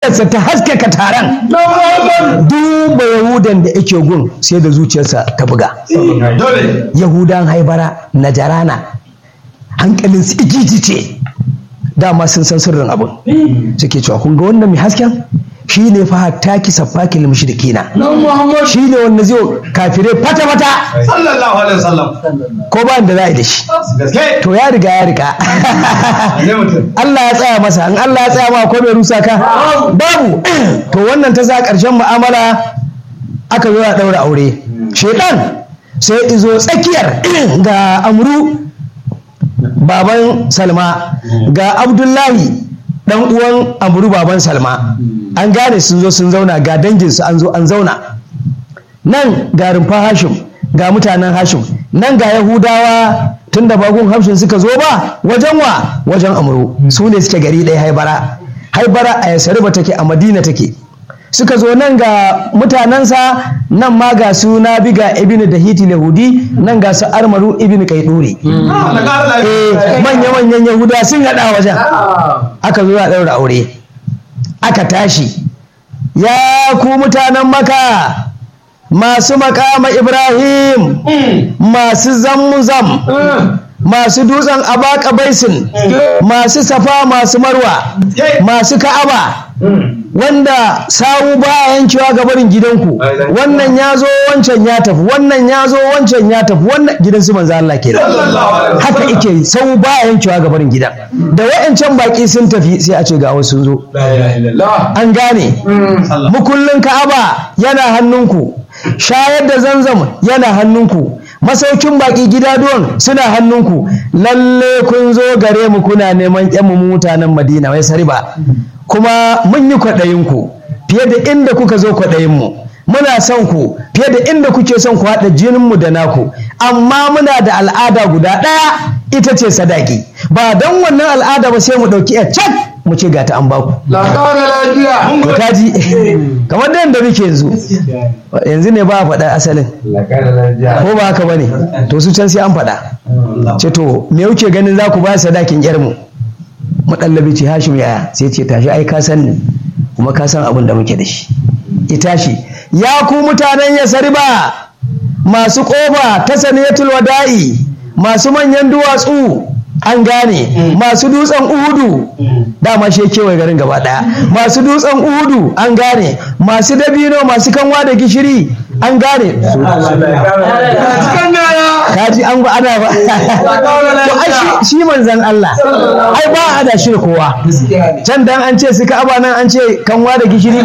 fuskarsa ta haskaka taron duba yahudan da yake gun sai da zuciyarsa ta buga dole yahudan haibara na jarana hankalin su igiji ce dama sun san sirrin abin suke cewa kun ga wannan mai hasken shi ne fa hatta ki safakil mushrikina shi ne wanda zai kafirai fata fata sallallahu alaihi wasallam ko ba da za a yi da shi gaske to ya riga ya riga ne mutum Allah ya tsaya masa in Allah ya tsaya ma ko mai rusa ka babu to wannan ta sa ƙarshen mu'amala aka zo a ɗaura aure shedan sai izo tsakiyar ga amru baban salma ga abdullahi dan uwan amru baban salma an gane sun zo sun zauna ga danginsu an zo an zauna nan ga rumfa hashim ga mutanen hashim nan ga yahudawa tun da bagun hashim suka zo ba wajen wa wajen amuru su ne suke gari ɗaya haibara haibara a yasariba take a madina take suka zo nan ga mutanensa nan ma ga su na biga ibn da hiti yahudi nan ga su armaru ibn kaiduri Allah ƙara lafiya manya-manyan yahuda sun haɗa wajen aka zo a ɗaura aure aka tashi ya ku mutanen maka masu makama ibrahim masu zammuzam masu dutsen abaka baisin masu safa masu marwa masu ka'aba wanda sawu baya yankewa ga barin gidanku wannan ya zo wancan ya tafi wannan ya zo wancan ya tafi wannan gidan su manzo Allah kenan sallallahu alaihi haka ike yi sau baya yankewa ga barin gidan da wa'ancan baki sun tafi sai a ce ga wasu sun zo la ilaha illallah an gane sallallahu mukullin ka'aba yana hannunku shayar da zanzam yana hannunku masaukin baki gidaduwan suna hannunku lalle kun zo gare mu kuna neman yan mu mutanen madina wai sariba kuma mun yi kwaɗayinku fiye da inda kuka zo kwaɗayinmu muna son ku fiye da inda kuke son ku haɗa jininmu da naku amma muna da al'ada guda ɗaya ita ce sadaki ba don wannan al'ada ba sai mu ɗauki a cak mu ce gata an baku la ƙara lafiya to kaji kamar da yadda muke yanzu yanzu ne ba a faɗa asalin la ƙara lafiya ko ba haka bane to su can sai an faɗa ce to me kuke ganin za ku ba sadakin yarmu maɗallabi ce hashim yaya sai ce tashi ai ka san ni kuma ka san abin da muke da shi ya tashi ya ku mutanen ya sariba masu ƙofa ta saniyatul wada'i masu manyan duwatsu an gane masu dutsen uhudu dama shi ya kewaye garin gaba daya masu dutsen uhudu an gane masu dabino masu kanwa da gishiri an gane cikin gaya kaji an ba ana ba to ai shi- shi manzan Allah ai ba a da shi da kowa can dan an ce su ka'aba nan an ce kanwa da gishiri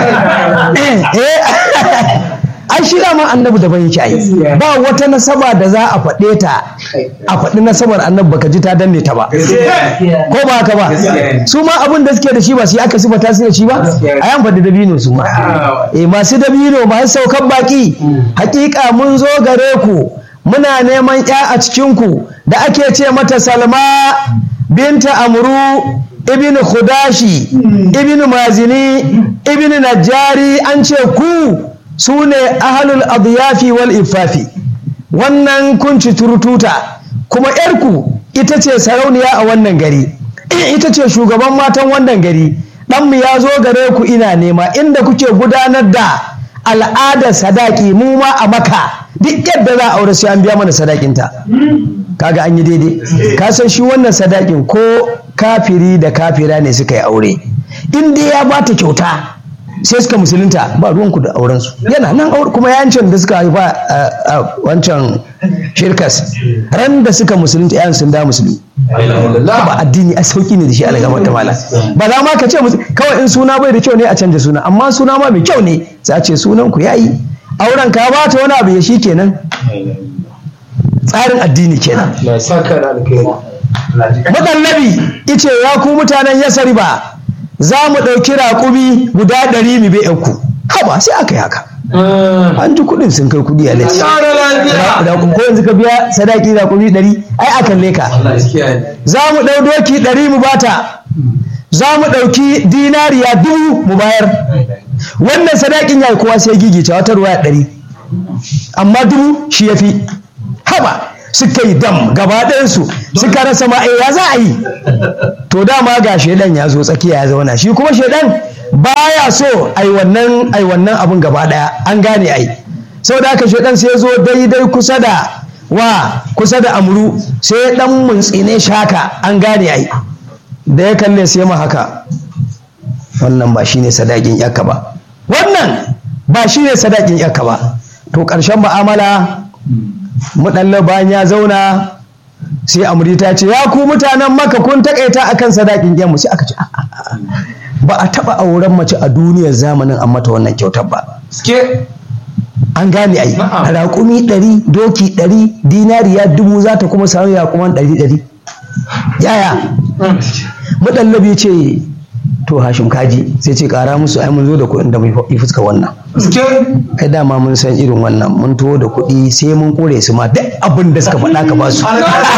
eh ai shi dama annabi daban yake ai ba wata nasaba da za a faɗe ta a faɗi nasabar annabi baka ji ta danne ta ba ko ba haka ba su ma abin da suke da shi ba su yi aka sifata su da shi ba a yan faɗi dabino su ma eh masu dabino masu saukan baki hakika mun zo gare ku muna neman ya a cikin ku da ake ce mata salma binta amru ibn khudashi ibn mazini ibn najjari an ce ku su ne ahalul adiyafi wal ifafi wannan kunci turututa kuma yarku ita ce sarauniya a wannan gari ita ce shugaban matan wannan gari ɗanmu ya zo gare ku ina nema inda kuke gudanar da al'adar sadaki mu ma a maka duk yadda za a aure sai an biya mana sadakinta kaga an yi daidai ka san shi wannan sadakin ko kafiri da kafira ne suka yi aure in dai ya bata kyauta sai suka musulunta ba ruwanku da aurensu yana nan aure kuma yancin da suka haifa a- a wancan shirkas ran da suka musulunta yan sun da musulmi ba addini a sauki ne da shi alagamar ta mala ba za ma ka ce musu kawai in suna bai da kyau ne a canja suna amma suna ma mai kyau ne za a ce sunan ku yayi auren ka ba ta wani abu ya shi kenan tsarin addini kenan na saka da alkhairi Maɗallabi ice ya ku mutanen yasari ba za mu ɗauki raƙumi guda ɗari mu bai ku haba sai aka yi haka an ji kuɗin sun kai kuɗi a lati ƙara lafiya ko yanzu ka biya sadaki raƙumi ɗari ai a kalle ka za mu ɗau doki ɗari mu bata za mu ɗauki dinariya dubu mu bayar wannan sadakin ya yi kowa sai gigice wata ruwa ɗari amma dubu shi ya fi haba suka yi dam gaba ɗayansu suka rasa ma eh, ya za a yi to dama ga shaidan ya zo tsakiya ya zauna shi kuma shaidan baya so ai wannan ai wannan abun gaba daya an gane ai saboda haka shedan sai ya zo daidai kusa da wa kusa da amru sai ya dan muntsine shaka an gane ai da ya kalle sai ma haka wannan ba shine sadakin yakka ba wannan ba shine sadakin yakka ba to ƙarshen mu'amala muɗalla bayan ya zauna sai amri ta ce ya ku mutanen maka kun takaita akan sadakin mu sai aka ce "A, a, a, ba a taɓa auren mace a duniyar zamanin an mata wannan kyautar ba Ske. an gane ai Na'am. raƙumi ɗari doki ɗari dinariya dubu za ta kuma samu raƙuman ɗari ɗari yaya muɗallabi ce to hashim kaji sai ce ƙara musu ai mun zo da kuɗin da mai fuska wannan Ske. ai dama mun san irin wannan mun tuwo da kuɗi sai mun kore su ma duk abin da suka faɗa ka ba su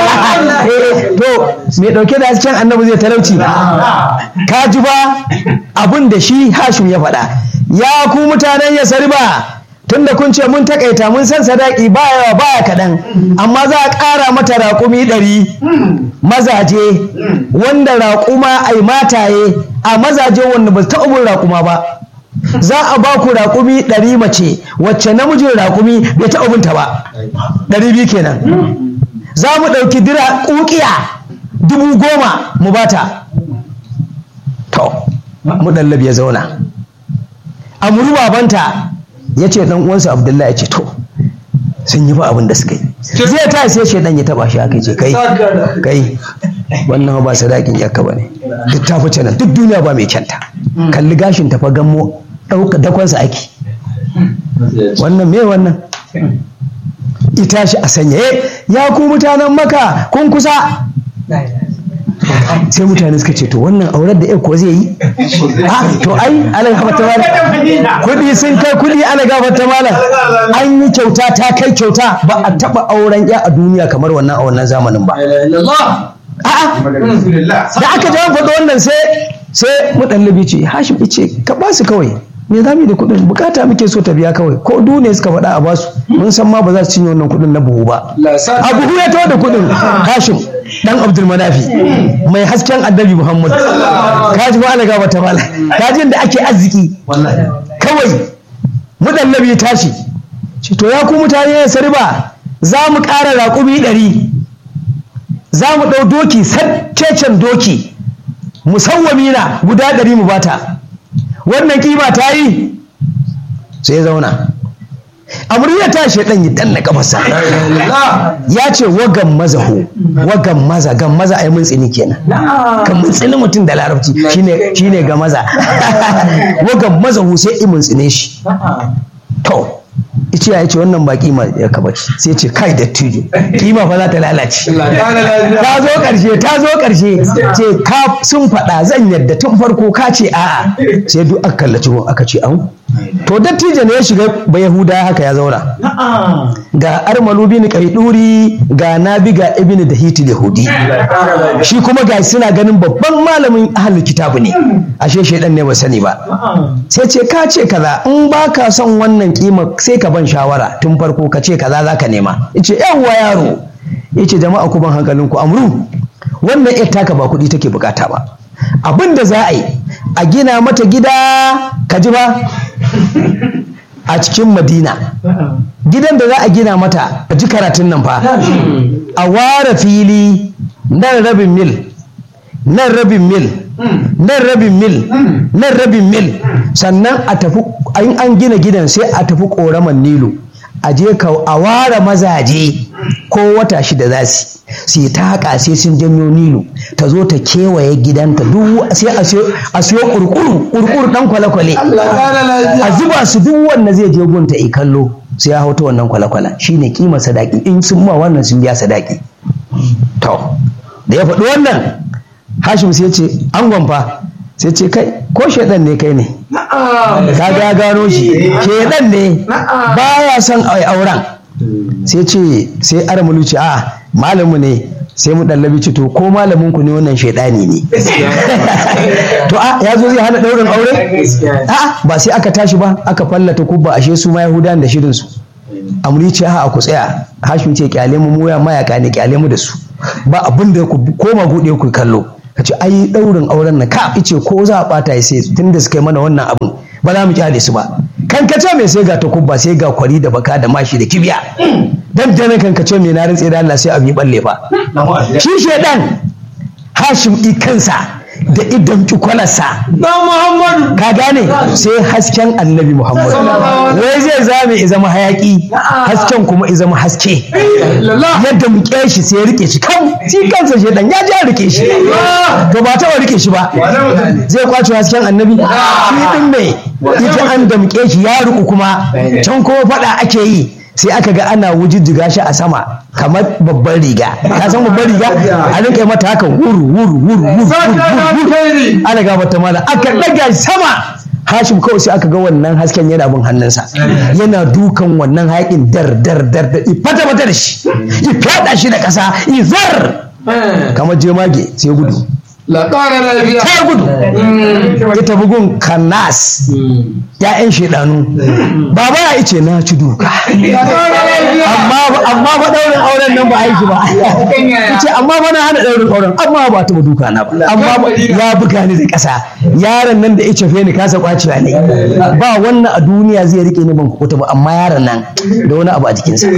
Eh, to me ɗauke da hasken annabi zai talauci ka ji ba abin da shi hashim ya faɗa ya ku mutanen ya sarba tunda kun ce mun takaita mun san sadaki ba yawa baya kaɗan amma za a ƙara mata raƙumi ɗari mazaje wanda raƙuma ai mataye a mazaje wanda ba su taɓa bin raƙuma ba za a ba ku raƙumi ɗari mace wacce namijin raƙumi bai taɓa binta ba ɗari biyu kenan za mu ɗauki dira ƙuƙiya dubu goma mu bata to mu ɗallabi ya zauna amuru babanta ya ce ɗan uwansa abdullahi ya ce to sun yi ba abin da suka yi zai ta sai shaidan ya taba shi haka ce kai kai wannan ba sadakin yakka ba ne duk ta fice nan duk duniya ba mai kyanta kalli gashin ta fa gammo ɗauka dakonsa ake wannan me wannan ita shi a sanyaye ya ku mutanen maka kun kusa sai mutane suka ce to wannan aurar da ya ko zai yi a to ai ana gafata malam kudi sun kai kudi ana gafata malam an yi kyauta ta kai kyauta ba a taba auren ya a duniya kamar wannan a wannan zamanin ba a'a da aka jawo faɗo wannan sai sai muɗallabi ce hashim ce ka ba su kawai me za mu yi da kuɗin bukata muke so ta biya kawai ko du ne suka faɗa a basu mun san ma ba za su cinye wannan kuɗin na buhu ba a buhu ya tawo da kuɗin hashim dan abdul manafi mai hasken annabi muhammad kaji ba alaga bata mala kaji da ake arziki kawai muɗallabi ya tashi ce to ya ku mutane ya sarba za mu ƙara raƙumi ɗari za mu ɗau doki saccecen doki musawwami na guda ɗari mu bata wannan kima ta yi sai ya zauna amurya ta shaidan yi danna kafarsa ya ce wagan mazaho wagan maza gan maza ai mun tsini kenan kan mun tsini mutum da larabci shine shine ga maza wagan mazaho sai i mun tsine shi to ice ya ce wannan ba kima ya kaba ce sai ce kai da tuju kima fa za ta lalace ta zo karshe ta zo karshe ce ka sun faɗa zan yadda tun farko ka ce a'a sai duk aka kallaci gun aka ce an to dattijo ne ya shiga ba yahuda haka ya zauna ga armalu bin qaiduri ga nabi ga ibnu da hiti yahudi shi kuma ga suna ganin babban malamin ahlul kitabu ne ashe shedan ne ba sani ba sai ce ka ce kaza in ba ka son wannan kima sai ka ban shawara tun farko ka ce kaza zaka nema yace yawwa yaro yace jama'a ku ban hankalinku amru wannan ita taka ba kuɗi take bukata ba abin da za a yi a gina mata gida ka ji ba a cikin madina gidan da za a gina mata a ji karatun nan fa a ware fili nan rabin mil nan rabin mil nan rabin mil nan rabin mil sannan a tafi in an gina gidan sai a tafi ƙoraman nilu a je ka a ware mazaje ko wata shida za su su yi ta haƙa sai sun janyo nilu ta zo ta kewaye gidanta duk sai a siyo kurkuru kurkuru dan kwale-kwale a zuba su duk wanda zai je gunta i kallo sai ya hauta wannan kwale-kwalen shine kima sadaki in sun ma wannan sun biya sadaki to da ya faɗi wannan hashim sai ce an fa sai ce kai ko shaidan ne kai ne kaga ya gano shi shaidan ne baya son ai auren sai ce sai aramulu ce a malamu ne sai mu dallabi ce to ko malamin ku ne wannan shaidani ne to a ya zo zai hana daurin aure a ba sai aka tashi ba aka fallata kubba ashe su ma yahudan da shirin su amuri ce a ku tsaya hashim ce kyale mu mu mayaka ne kyale mu da su ba abin da ku koma bude ku kallo ka ce ai daurin auren nan ka ice ko za a bata ya sai tunda suka yi mana wannan abun ba za mu kyale su ba kan ka ce mai sai ga takubba sai ga kwari da baka da mashi da kibiya dan dana kan ka ce mai na rantse da Allah sai abu yi balle fa shi shedan hashim i kansa da idan kwalarsa Na Muhammadu. ka gane sai hasken annabi muhammad wai zai zame ya zama hayaki hasken kuma ya zama haske Lalla. yadda muke shi sai ya rike shi kan shi kansa shedan ya ji ya rike shi to ba taɓa rike shi ba zai kwace hasken annabi shi din ne ita an damƙe shi ya riƙu kuma can kuma faɗa ake yi sai aka ga ana wujijjiga shi a sama kamar babban riga ka san babban riga a rinka yi mata haka wuru wuru wuru wuru Saka na wuru alkhairi. ana ga mata mala aka ɗaga shi sama hashim kawai sai aka ga wannan hasken yana bin hannunsa yana dukan wannan haƙin dar dar dar dar i fata fata da shi i fyaɗa shi da ƙasa i zar kamar jemage sai gudu La ƙara lafiya. ta gudu ya tafi gun kanas ya'yan shaidanu baba ya ice na ci duka La ƙara lafiya. amma amma ba daurin auren nan ba aiki ba ce amma ba na hana daurin auren amma ba ta duka na ba amma ba- ya buga ni da ƙasa yaron nan da ya cefe ni kasa kwacewa ne ba wannan a duniya zai rike ni ban kukuta ba amma yaron nan da wani abu a jikinsa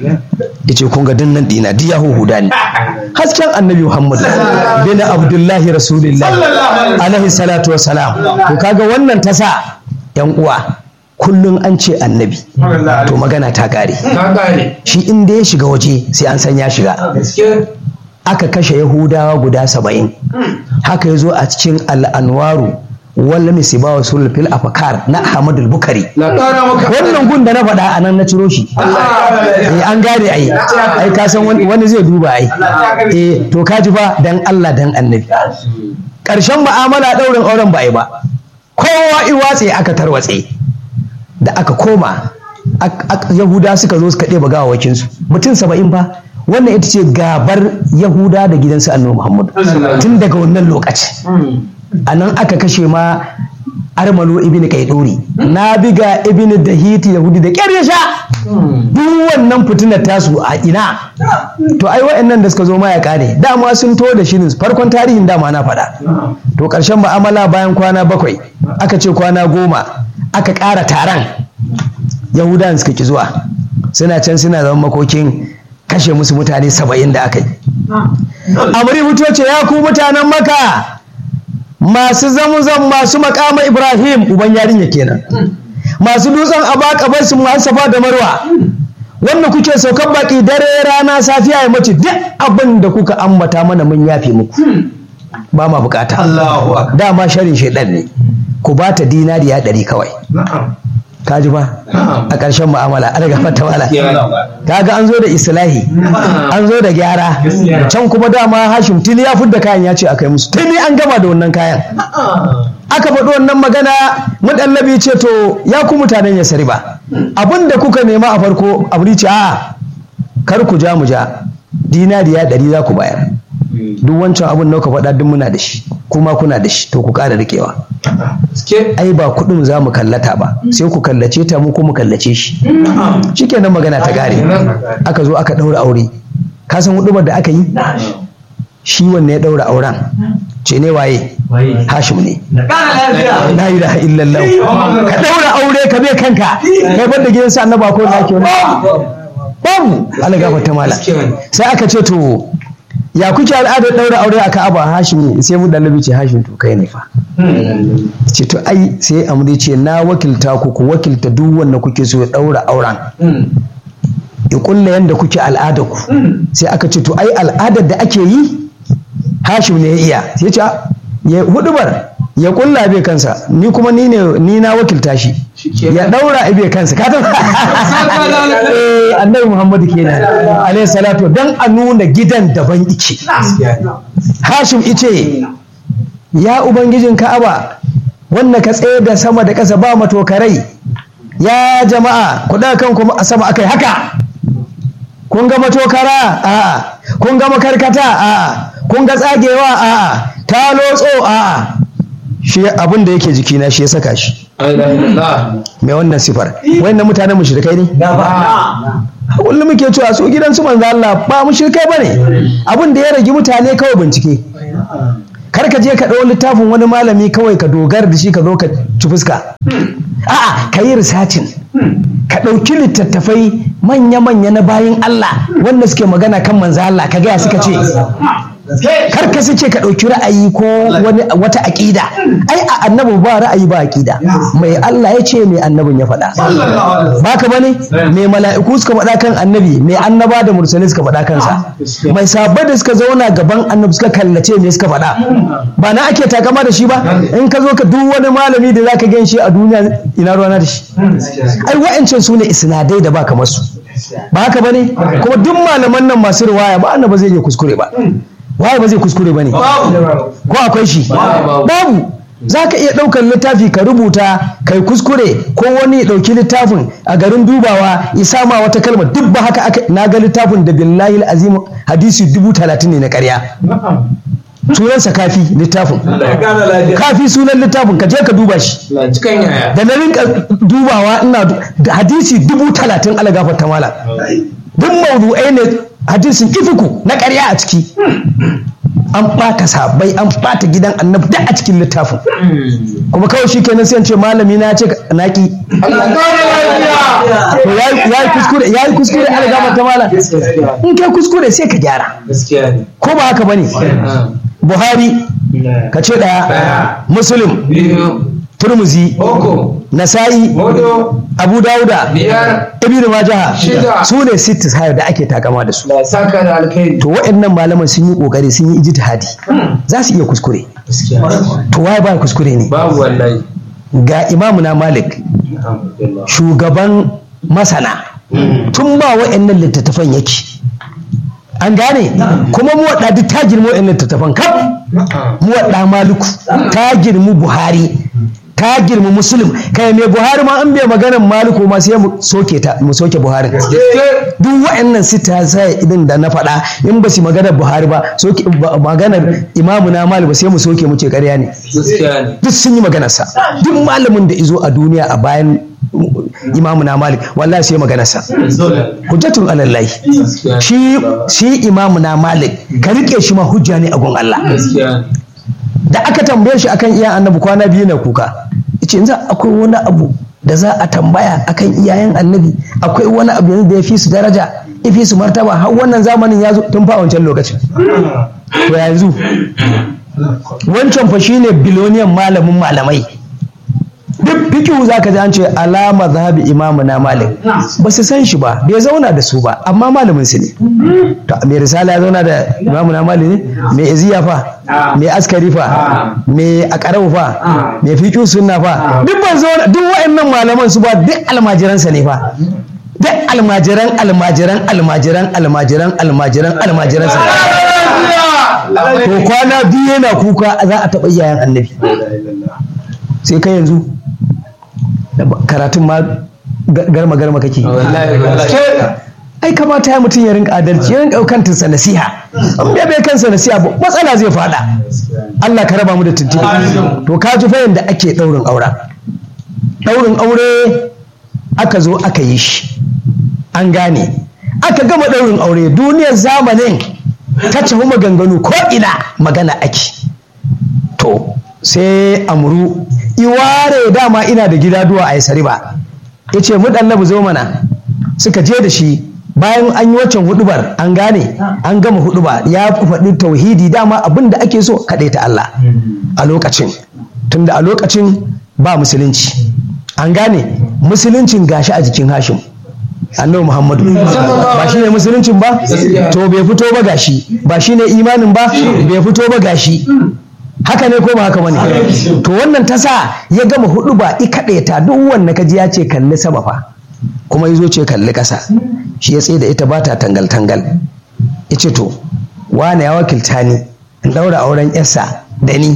ya ce kun ga dinnan dina duk ya huhuda ni hasken annabi muhammad bin abdullahi rasulillah alaihi salatu wassalam to kaga wannan ta sa yan uwa kullum an ce annabi to magana ta kare Ka ƙare. shi inda ya shiga waje sai an san ya shiga Gaske. aka kashe yahudawa guda saba'in haka ya zo a cikin al'anwaru walla misiba wa sulul fil afakar na ahmadul bukari La ƙara maka. wannan gun da na faɗa a nan na ciro shi eh an gane ai ai ka san wani wani zai duba ai eh to ka ji fa dan Allah dan annabi ƙarshen mu'amala ɗaurin auren ba ai ba kowa iwatse aka tarwatse da aka koma ak- ak- yahuda suka zo suka ɗeba gawawakinsu mutum saba'in ba wannan ita ce gabar yahuda da gidansu annabi muhammadu tun daga wannan lokaci a nan aka kashe ma armalo ibn kaiduri na biga ibn dahiti yahudi da ƙyar ya sha duk wannan fitinar tasu a ina to ai wa'annan da suka zo mayaka ne dama sun to da shirin farkon tarihin dama na faɗa to ƙarshen mu'amala bayan kwana bakwai aka ce kwana goma aka ƙara taron yahudan suka ki zuwa suna can suna zama makokin kashe musu mutane saba'in da aka yi amri fito ce ya ku mutanen maka masu zamuzan masu makama ibrahim uban yarinya kenan masu dutsen abaka bai su safa da marwa wanda kuke saukan baki dare rana safiya ya mace duk abin da kuka ambata mana mun yafe muku ba ma bukata Allahu akbar. dama sharin shaidan ne ku ba ta dinariya ɗari kawai Na'am. kaji ba a ƙarshen mu'amala an gafar ta wala Na'am. kaga an zo da islahi an zo da gyara can kuma dama hashim tuni ya fudda kayan ya ce a kai musu tuni an gama da wannan kayan aka faɗi wannan magana muɗallabi ce to ya ku mutanen ya sari ba abin da kuka nema a farko abu ce a kar ku ja mu ja dinariya ɗari za ku bayar duk wancan abin da kuka faɗa duk muna da shi kuma kuna da shi to ku ƙara riƙewa Gaske. ai ba kuɗin za mu kallata ba sai ku kallace ta mu kuma kallace shi shikenan magana ta gare aka zo aka ɗaura aure ka san hudubar da aka yi shi wanne ya ɗaura auren ce ne waye hashim ne la ilaha illallah ka ɗaura aure ka bai kanka kai ban da gidansa annaba ko na ke wani babu Allah gafarta mala sai aka ce to ya kuke al'adar ɗaura aure a ka'aba hashim ne sai mu dalabi ce hashim to kai ne fa ce to ai sai amri ce na wakilta ku ku wakilta duk wanda kuke so ya ɗaura auren ya kulla yadda kuke al'adar ku sai aka ce to ai al'adar da ake yi hashim ne ya iya sai ce "Ah, ya hudubar ya kulla bai kansa ni kuma ni ne ni na wakilta shi ya daura bai kansa ka ta eh annabi muhammadu kenan alaihi salatu dan a nuna gidan daban ike hashim ice ya ubangijin ka'aba wanda ka tsaye da sama da ƙasa ba matokarai ya jama'a ku ɗaga kanku a sama akai haka kun ga matokara a'a kun ga makarkata a'a kun ga tsagewa a'a ta lotso a'a shi abin da yake jikina shi ya saka shi mai wannan sifar wannan mutanen mushrikai ne kullum muke cewa su gidan su manzo Allah ba mushrikai bane abin da ya ragi mutane kawai bincike kar ka je ka ɗau littafin wani malami kawai ka dogara da shi ka zo ka ci fuska a'a ka yi risacin ka ɗauki littattafai manya-manya na bayan Allah wanda suke magana kan manzo Allah ka gaya suka ce kar ka suke ka ɗauki ra'ayi ko wani wata aƙida ai a annabi ba ra'ayi ba aƙida mai Allah ya ce mai annabin ya faɗa ba ka bane mai mala'iku suka faɗa kan annabi mai annaba da mursalai suka faɗa kansa mai sabbai da suka zauna gaban annabi suka kallace me suka faɗa ba na ake takama da shi ba in ka zo ka duk wani malami da zaka gan shi a duniya ina ruwana da shi ai wa'ancan su ne isnadai da ba kamar su ba haka bane kuma duk malaman nan masu riwaya ba annabi zai iya kuskure ba waye ba zai kuskure ba ne ko akwai shi babu za ka iya ɗaukar littafi ka rubuta kai kuskure ko wani ya ɗauki littafin a garin dubawa ya sama wata kalma duk ba haka aka na ga littafin da billahi azim hadisi dubu talatin ne na ƙarya sunansa kafi littafin kafi sunan littafin ka je ka duba shi da na rinka dubawa ina da hadisi dubu talatin ala gafarta mala duk maudu'ai ne hadisin ifiku na ƙarya a ciki an ɓata sabai an ɓata gidan annabi duk a cikin littafin kuma kawai shi kenan sai ce malami na ce naki to ya yi kuskure ya yi kuskure an gama ta mala in kai kuskure sai ka gyara ko ba haka bane buhari ka ce ɗaya muslim turmuzi nasa'i abu dauda ibn majaha su ne sittis hayar da ake takama da su to waɗannan malaman sun yi ƙoƙari sun yi ijtihadi za su iya kuskure to waye ba kuskure ne babu wallahi ga imamu na malik shugaban masana tun ba waɗannan littattafan yake an gane kuma mu waɗa duk ta girma waɗannan littattafan kaf mu waɗa maliku ta girmi buhari ta girma musulun kai mai buhari ma an bai maganar maliku ma sai mu soke ta mu soke buhari duk wa'annan sita sai idan da na faɗa in ba su maganar buhari ba soke maganar imamu na malik ba sai mu soke mu ce ƙarya ne duk sun yi maganar sa duk malamin da izo a duniya a bayan imamu na malik wallahi sai maganar sa hujjatun alallahi shi shi imamu na malik ka rike shi ma hujja ne a gun Allah da aka tambaye shi akan iyayen annabi kwana biyu na kuka yace yanzu akwai wani abu da za a tambaya akan iyayen annabi akwai wani abu yanzu da ya fi su daraja ya fi su martaba har wannan zamanin ya zo tun fa wancan lokacin to yanzu wancan fa shine biloniyan malamin malamai duk fikihu za ka ji an ce alama zahabi imamu na malik ba su san shi ba bai zauna da su ba amma malamin su ne to mai risala ya zauna da imamu na malik ne mai iziya fa mai askari fa mai akarau fa mai fikihu sunna fa duk ban zauna duk wa'annan malaman su ba duk almajiransa ne fa duk almajiran almajiran almajiran almajiran almajiran almajiran sa to kwana biyu yana kuka za a taɓa iyayen annabi sai kai yanzu karatun ma garma garma kake ai kamata ya mutum ya rinka adalci ya rinka kantinsa nasiha in bai bai kansa nasiha ba matsala zai fada Allah ka raba mu da tuntuɓe to ka ji fa yanda ake ɗaurin aura ɗaurin aure aka zo aka yi shi an gane aka gama ɗaurin aure duniyar zamanin ta tafi maganganu ko ina magana ake to sai amuru iware dama ina da gida duwa a yasari ba ya ce mu ɗallabu zo mana suka je da shi bayan an yi waccan hudubar an gane an gama huduba ya faɗi tauhidi dama abin da ake so kaɗai ta Allah a lokacin tunda a lokacin ba musulunci an gane musuluncin gashi a jikin hashim annabi muhammadu ba shi ne musuluncin ba to bai fito ba gashi ba shi ne imanin ba bai fito ba gashi haka ne ko ba haka bane to wannan ta sa ya gama hudu ba i kaɗe ta duk wanda kaji ya ce kalli sama fa kuma ya zo ce kalli ƙasa shi ya tsaye da ita ba ta tangal tangal ya ce to wane ya wakilta ni in ɗaura auren yarsa da ni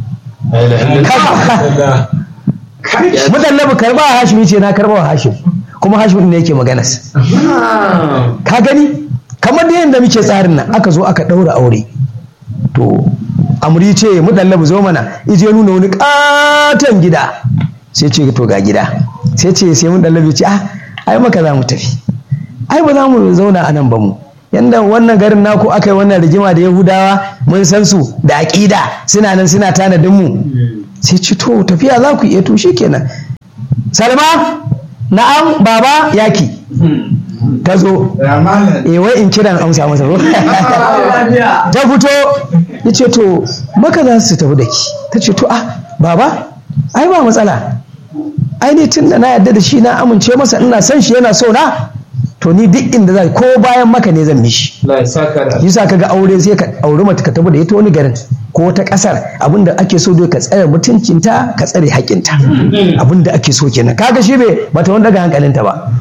mudallabu karba a hashim ce na karba wa hashim kuma hashim ne yake maganas ka gani kamar da yadda muke tsarin nan aka zo aka ɗaura aure to amri ce mudallabu zo mana ije nuna wani katon gida sai ce to ga gida sai ce sai mudallabu ce ah ai maka za mu tafi ai ba za mu zauna a nan ba mu yanda wannan garin naku aka yi wannan rigima da yahudawa mun san su da aƙida suna nan suna tanadin mu sai ci to tafiya za ku iya to kenan salma na'am baba yaki ta zo eh wai in kiran amsa masa ko ta fito ya ce to maka za su tafi da ki ta ce to ah baba ai ba matsala ai ni tun da na yarda da shi na amince masa ina son shi yana so na to ni duk inda za ko bayan maka ne zan mishi yasa kaga aure sai ka auri mata ka tafi da ita wani garin ko wata kasar abinda ake so dai ka tsare mutuncinta ka tsare haƙinta abinda ake so kenan kaga shi bai bata wani daga hankalinta ba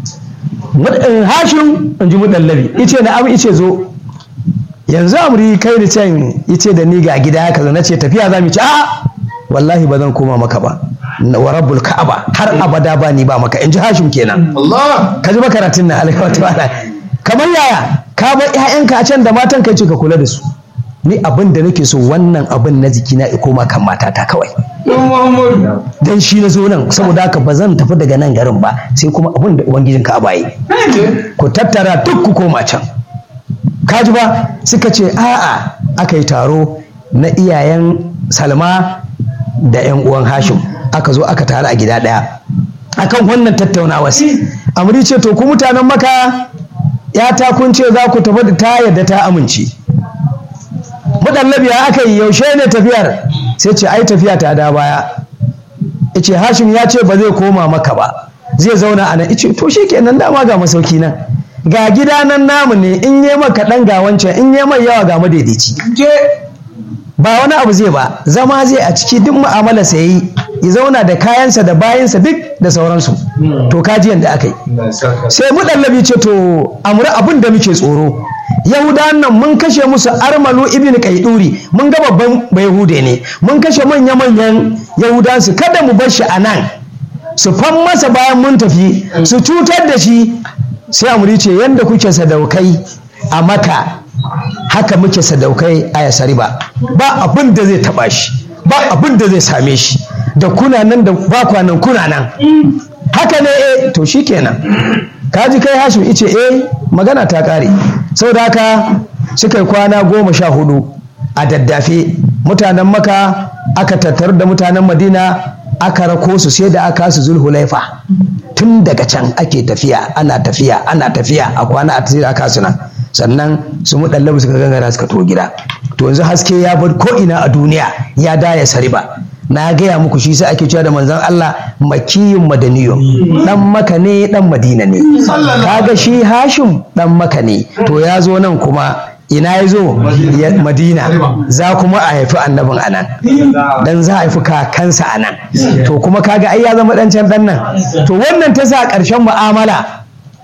hashim in ji mudallabi ice na abu ice zo yanzu amri kai da can ice da ni ga gida haka na ce tafiya za mu ci a wallahi ba zan koma maka ba wa rabbul ka'aba har abada ba ni ba maka in ji hashim kenan Allah ka ji makaratun na alaihi wa kamar yaya ka bar ƴaƴanka a can da matan kai ce ka kula da su ni abin da nake so wannan abin na jikina ya koma kan matata kawai dan shi na zo nan saboda haka ba zan tafi daga nan garin ba sai kuma abin da ubangijin ka abaye ku tattara duk ku koma can kaji ba suka ce a'a aka yi taro na iyayen salma da yan uwan hashim aka zo aka taru a gida ɗaya akan wannan tattaunawa amri ce to ku mutanen maka ya ta kun ce za ku tafi da ta yadda ta amince muɗallabi ya aka yi yaushe ne tafiyar sai ce ai tafiya ta da baya ice hashim ya ce ba zai koma maka ba zai zauna a nan ice to shi kenan dama ga masauki nan ga gida nan namu ne in yi maka ɗan ga wancan in yi mai yawa ga madaidaici ba wani abu zai ba zama zai a ciki duk mu'amala sa yi ya zauna da kayansa da bayansa duk da sauransu to kaji yadda aka yi sai muɗallabi ce to amuri abin da muke tsoro yahudawan nan mun kashe musu armalu ibn kaiduri mun ga babban yahude ne mun kashe manya manyan yahudan su kada mu bar shi a nan su fan masa bayan mun tafi su cutar da shi sai amuri ce yanda kuke sadaukai a maka haka muke sadaukai a yasari ba ba abin da zai taba shi ba abin da zai same shi da kuna nan da ba kwanan kuna nan haka ne eh to shikenan kaji kai hashim ice eh magana ta kare saboda haka suka yi kwana goma sha hudu a daddafe mutanen maka aka tattaru da mutanen madina aka rako su sai da aka su zulhulaifa tun daga can ake tafiya ana tafiya ana tafiya a kwana a tafiya aka suna sannan su muɗallabu suka gangara suka to gida to yanzu haske ya bar ko ina a duniya ya daya sariba na gaya muku shi sai ake cewa da manzon Allah makiyun madaniyun dan maka ne dan madina ne kaga shi hashim dan maka ne to ya zo nan kuma ina ya zo madina za kuma a haifi annabin anan dan za a haifi kakansa anan to kuma kaga ai ya zama dan can dan nan to wannan ta sa ƙarshen mu'amala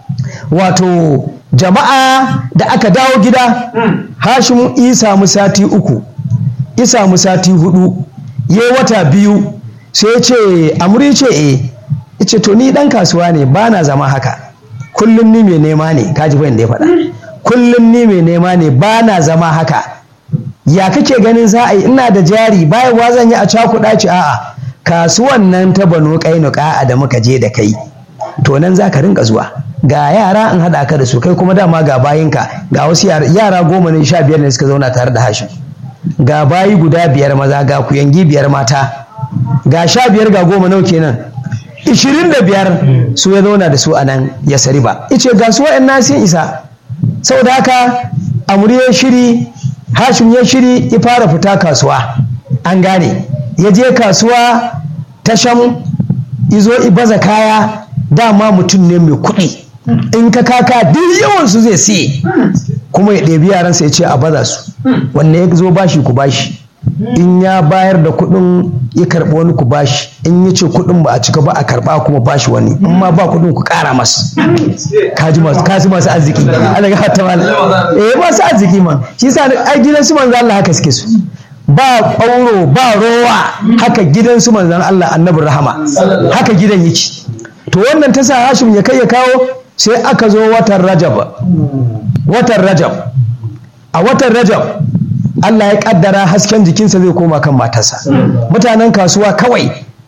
wato jama'a da aka dawo gida hashim isa mu sati uku isa mu sati hudu ya wata biyu sai ce amuri ce e ce to ni dan kasuwa ne ba na zama haka kullum ni mai nema ne kaji bayan da ya faɗa kullum ni mai nema ne ba na zama haka ya kake ganin za a yi ina da jari bayan zan yi a cakuɗa ci a'a kasuwan nan ta bano kainuka da muka je da kai to nan za ka rinka zuwa ga yara in haɗa ka da su kai kuma dama ga bayinka ga wasu yara goma ne sha biyar ne suka zauna tare da hashim ga bayi guda biyar maza ga kuyangi biyar mata ga sha biyar ga goma nau kenan ishirin da biyar su ya zauna da su a nan ya sari ba ice ga su wa'yan nasin isa saboda haka amuri ya shiri hashim ya shiri ya fara fita kasuwa an gane ya je kasuwa ta sham izo ibaza kaya dama mutum ne mai kuɗi in ka kaka duk yawansu zai siye kuma ya ɗebi yaransa ya ce a baza su wanne ya zo bashi ku bashi in ya bayar da kuɗin ya karɓi wani ku bashi in ya ce kuɗin ba a cika ba a karɓa kuma bashi wani in ma ba kuɗin ku ƙara masu kaji masu kaji masu arziki Allah ga ta mala eh masu arziki man shi yasa ai gidan su manzo Allah haka suke su ba ƙauro ba rowa haka gidan su manzon Allah annabin rahama haka gidan yake to wannan ta sa Hashim ya kai ya kawo sai aka zo watan Rajab watan Rajab a watan Rajab Allah ya kaddara hasken jikinsa zai koma kan matarsa mutanen kasuwa kawai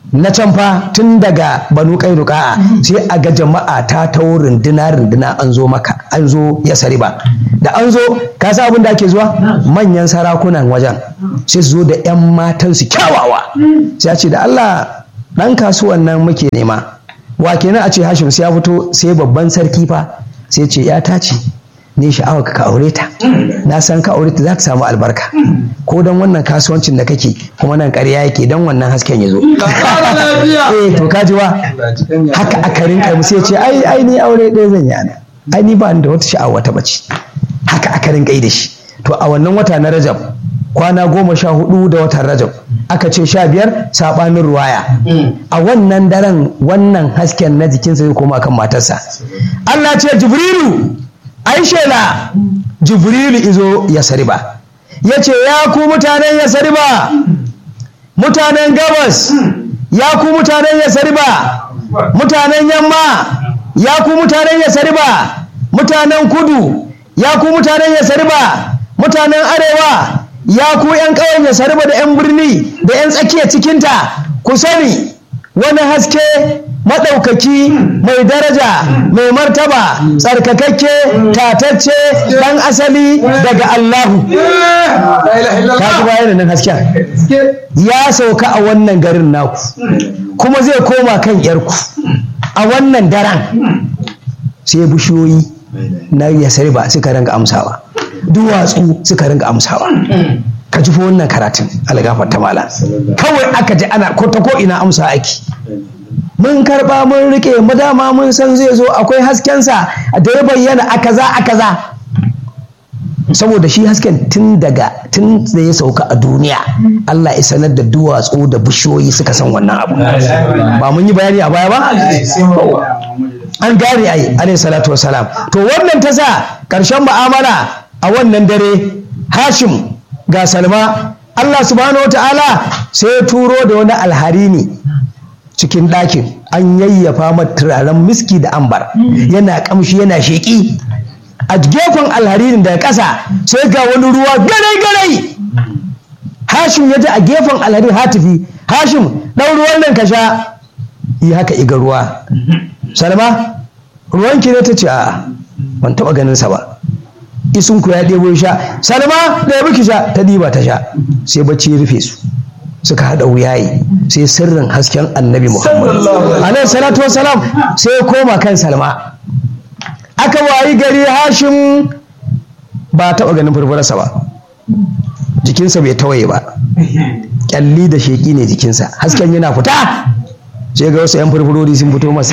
na can fa tun daga banu kainuka sai a ga jama'a ta tawo runduna runduna an zo maka an zo ya sariba da an zo ka sa abin da ake zuwa manyan sarakunan wajen sai su zo da 'yan matan su kyawawa sai a ce da Allah dan kasuwan nan muke nema wa kenan a ce Hashim sai ya fito sai babban sarki fa sai ce ya tace ne sha'awa ka aure ta na san ka aure ta za ka samu albarka ko don wannan kasuwancin da kake kuma nan ƙarya yake don wannan hasken ya zo eh to ka ji wa haka aka rinka mu sai ce ai ai ni aure ɗaya zan yi ana ai ni ba ni da wata sha'awa ta bace haka aka rinka yi da shi to a wannan wata na Rajab kwana goma sha hudu da watan Rajab aka ce sha biyar saɓanin ruwaya a wannan daren wannan hasken na jikinsa zai koma kan matarsa Allah ce Jibrilu ai shela jibrilu izo ya sariba ya ce ya ku mutanen ya sariba mutanen gabas ya ku mutanen ya sariba mutanen yamma ya ku mutanen ya sariba mutanen kudu ya ku mutanen ya sariba mutanen arewa ya ku 'yan ƙauyen ya sariba da 'yan birni da 'yan tsakiya cikinta ku sani wani haske maɗaukaki mai daraja mai martaba tsarkakakke tatacce ɗan asali daga Allahu ka ji bayan nan hasken ya sauka a wannan garin naku kuma zai koma kan yarku a wannan daren sai bishiyoyi na yasari ba suka ringa amsawa duwatsu suka ringa amsawa ka ji wannan karatun algafar ta mala kawai aka ji ana ko ta ko ina amsa ake mun karba mun rike mu dama mun san zai zo akwai haskensa da ya bayyana a kaza a kaza saboda shi hasken tun daga tun da ya sauka a duniya Allah ya sanar da duwatsu da bishiyoyi suka san wannan abu ba mun yi bayani a baya ba an gane ai alayhi salatu wassalam to wannan ta sa karshen mu'amala a wannan dare Hashim ga Salma Allah subhanahu wataala sai ya turo da wani alharini cikin ɗakin an yayyafa mata turaren miski da ambar yana kamshi yana sheƙi a gefen alharirin daga ƙasa sai ga wani ruwa garai garai hashim ya ji a gefen alharirin hatifi hashim ɗan ruwan nan ka sha yi haka iga ruwa salma ruwan ki ne ta ce a ban taɓa ganin sa ba isun ku ya ɗebo sha salma da ya ki sha ta ɗiba ta sha sai bacci ya rufe su suka haɗa wuyaye sai sirrin hasken annabi muhammad alaihi salatu wasalam sai ya koma kan salma aka wayi gari hashim ba taɓa ganin furfurarsa ba jikinsa bai tawaye ba kyalli da sheƙi ne jikinsa hasken yana fita sai ga wasu 'yan furfurori sun fito masa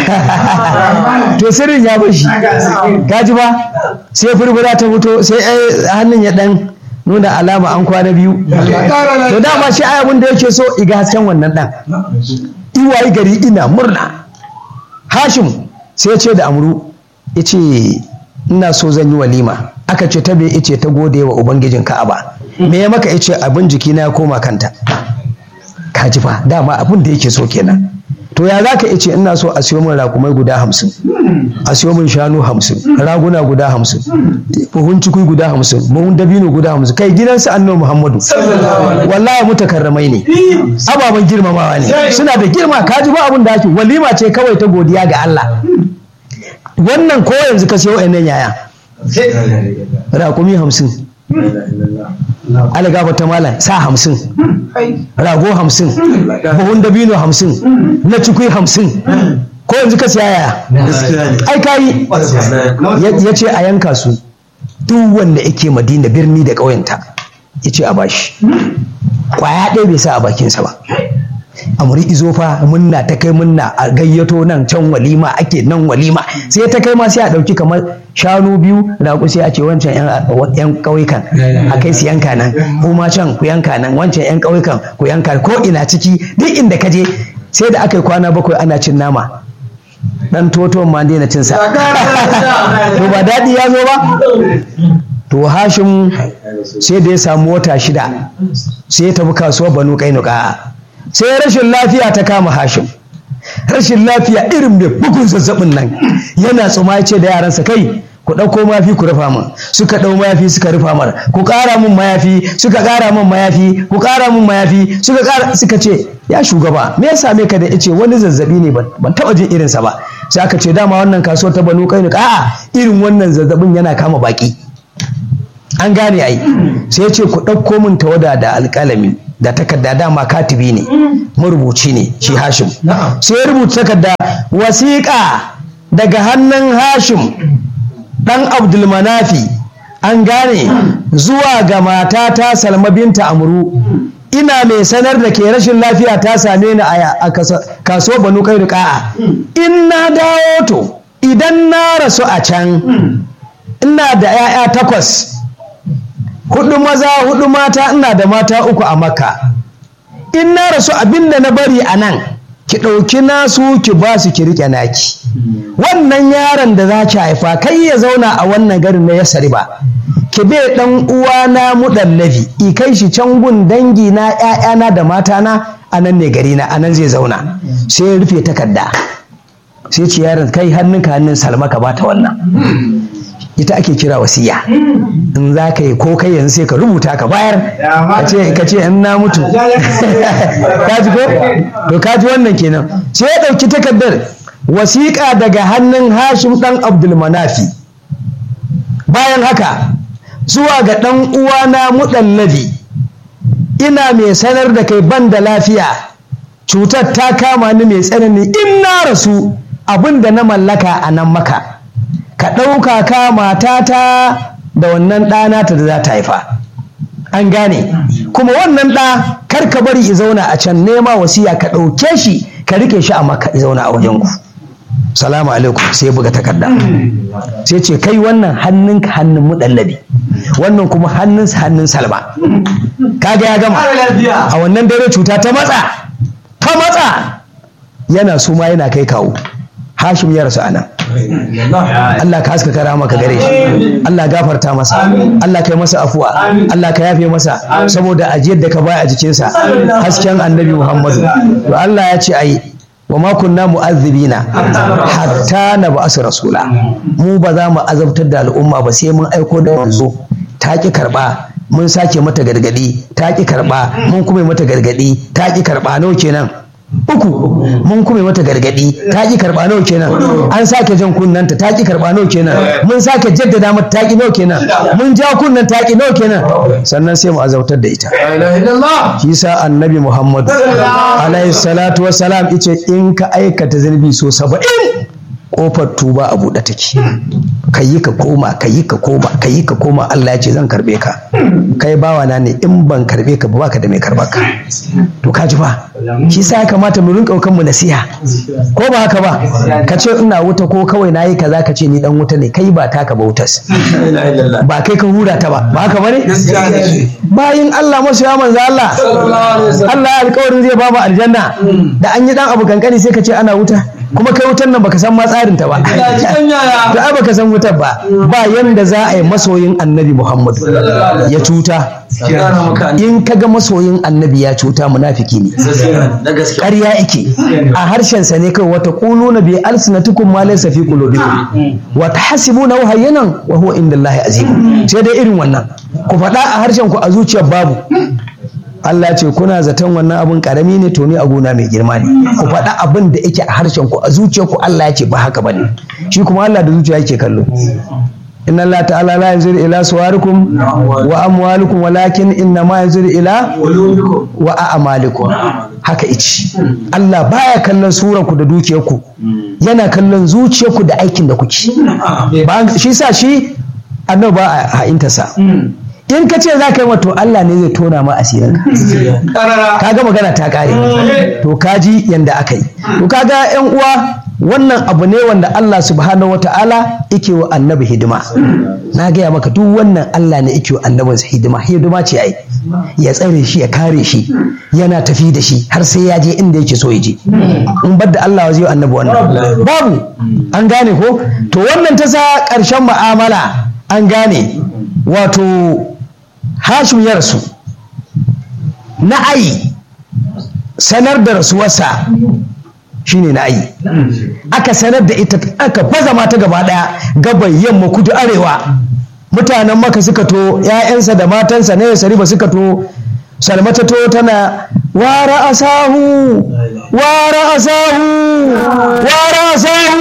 to sirrin ya bashi gaji ba sai furfura ta fito sai hannun ya ɗan nuna alama an kwana biyu to dama shi abin da yake so iga hasken wannan dan iwaye gari ina murna hashim sai ce da amru ya ce ina so zan yi walima aka ce ta bai ice ta gode wa ubangijin ka'aba me ya maka ice abin jikina ya koma kanta ka ji fa dama abin da yake so kenan to ya za ka ice ina so a siyo min rakumai guda hamsin a siyo min shanu hamsin raguna guda hamsin buhun cikui guda hamsin buhun dabino guda hamsin kai gidansu annabi muhammadu wallahi mutakarramai ne ababen girmamawa ne suna da girma ka ji ba abin da ake walima ce kawai ta godiya ga Allah wannan ko yanzu ka siyo wa'annan yaya rakumi hamsin algaba ta malam sa hamsin rago hamsin buhun dabino hamsin na cikui hamsin ko yanzu ka siya yaya ai kayi ya ce a yanka su duk wanda yake madina birni da ƙauyenta ya ce a bashi kwaya ɗaya bai sa a bakinsa ba amuri izo fa munna ta kai munna a gayyato nan can walima ake nan walima sai ta kai ma sai a ɗauki kamar shanu biyu raƙu sai a ce wancan yan ƙauyukan a kai su yanka nan kuma can ku yanka nan wancan yan ƙauyukan ku yanka ko ina ciki duk inda ka je sai da aka yi kwana bakwai ana cin nama dan toto ma daina cin sa to ba daɗi ya zo ba to hashim sai da ya samu wata shida sai ya tafi kasuwar banu kainuka sai rashin lafiya ta kama hashim rashin lafiya irin mai bugun zazzabin nan yana tsuma ya ce da yaransa kai ku ɗauko mayafi ku rufa min suka ɗau mayafi suka rufa mar ku ƙara min mayafi suka ƙara min mayafi ku ƙara min mayafi suka ƙara suka ce ya shugaba me ya same ka da ice wani zazzabi ne ban taɓa jin irinsa ba sai aka ce dama wannan kasuwar ta banu kai a'a irin wannan zazzabin yana kama baki an gane ai sai ya ce ku ɗauko min tawada da alƙalami da takarda dama katibi ne marubuci ne shi hashim sai ya rubuta takarda wasiƙa daga hannun hashim ɗan abdulmanafi an gane zuwa ga matata salma binta amru ina mai sanar da ke rashin lafiya ta same ni a kaso banu kai riƙa'a in na dawo to idan na rasu a can ina da 'ya'ya takwas hudu maza hudu mata ina da mata uku a makka in na rasu abinda na bari a nan ki ɗauki nasu ki ba su ki riƙe naki wannan yaron da za ki haifa kai ya zauna a wannan garin na yasari ba ki bai ɗan uwana muɗallafi i kai shi can gun dangi na ƴaƴana da matana a nan ne gari na a nan zai zauna sai ya rufe takarda sai ce yaron kai hannunka hannun salma ka bata wannan ita ake kira wasiya in za ka yi ko kai yanzu sai ka rubuta ka bayar ka ce in na mutu ka ji ko to ka ji wannan kenan sai ya ɗauki takardar wasiƙa daga hannun hashim ɗan abdulmanafi bayan haka zuwa ga ɗan uwana muɗallabi ina mai sanar da kai ban da lafiya cutar ta kama ni mai tsanani in na rasu abin da na mallaka a nan maka ka ɗauka ka matata da wannan ɗana ta da za ta haifa an gane kuma wannan ɗa kar ka bari i zauna a can nema wasiya ka ɗauke shi ka rike shi a maka i zauna a wajen ku salamu alaikum sai buga takarda sai ce kai wannan hannun ka hannun muɗallabi wannan kuma hannun hannun salma kaga ya gama a wannan dare cuta ta matsa ta matsa yana suma yana kai kawo hashim ya rasu anan Allah ka haska kara maka gare shi Allah gafarta masa Allah kai masa afuwa Allah ka yafe masa saboda ajiyar da ka baya a jikinsa hasken annabi Muhammadu to Allah ya ce ai wa ma kunna mu'azzibina hatta na ba'asu rasula mu ba za mu azabtar da al'umma ba sai mun aiko da manzo ta ki karba mun sake mata gargadi ta ki karba mun kuma mata gargadi ta ki karba nawa kenan uku mun kuma mata gargadi ta ki karba nawa kenan an sake jan kunnanta ta ki karba nawa kenan mun sake jaddada mata ta ki nawa kenan mun ja kunnan ta ki nawa kenan sannan sai mu azautar da ita shi sa annabi muhammadu alaihi salatu wassalam ice in ka aikata zunubi so saba'in kofar tuba a buɗe take ka yi ka koma ka yi ka koma ka yi ka koma Allah ya ce zan karbe ka kai bawa na ne in ban karbe ka ba baka da mai karba ka to ka ji ba shi sa ya kamata mu rinka kan mu nasiha ko ba haka ba ka ce ina wuta ko kawai nayi kaza ka ce ni dan wuta ne kai ba taka ba wutas ba kai ka hura ta ba ba haka bane bayin Allah masu ya manzo Allah Allah ya alƙawarin zai ba mu aljanna da an yi dan abu kankani sai ka ce ana wuta kuma kai wutar nan baka san ma tsarin ta ba to ai baka san wutar ba ba yanda za a yi masoyin annabi Muhammad ya cuta in kaga masoyin annabi ya cuta munafiki ne ƙarya yake a harshen sa ne kai wata quluna bi alsinatikum ma laysa fi qulubikum wa tahsibuna hayyanan wa huwa indallahi azim sai dai irin wannan ku faɗa a harshen ku a zuciyar babu Allah ce kuna zaton wannan abin karami ne to ni a gona mai girma ne ku faɗa abin da yake a harshen ku a zuciyar ku Allah ya ce ba haka bane shi kuma Allah da zuciya yake kallo inna Allah ta'ala la yanzuru ila suwarikum wa amwalikum walakin inna ma yanzuru ila wa a'malikum haka ici Allah baya kallon surar ku da dukiyar ku yana kallon zuciyar ku da aikin da kuke ba shi sa shi annabi ba a ha'intarsa in ka ce za ka yi wato Allah ne zai tona ma asirin ka ga magana ta kare to ka ji yanda aka yi to ka ga yan uwa wannan abu ne wanda Allah subhanahu wata'ala yake wa annabi hidima na gaya maka duk wannan Allah ne yake wa annabinsa hidima hidima ce ai ya tsare shi ya kare shi yana tafi da shi har sai ya je inda yake so ya je in bar da Allah zai annabi wannan babu an gane ko to wannan ta sa ƙarshen mu'amala an gane wato hashim ya rasu na ayi sanar da rasuwarsa shine na ayi aka sanar da ita aka baza mata gaba daya gaban yamma kudu arewa mutanen maka suka to ‘ya'yansa da matansa na yasari ba suka to salmata to tana wara asahu wara asahu wara asahu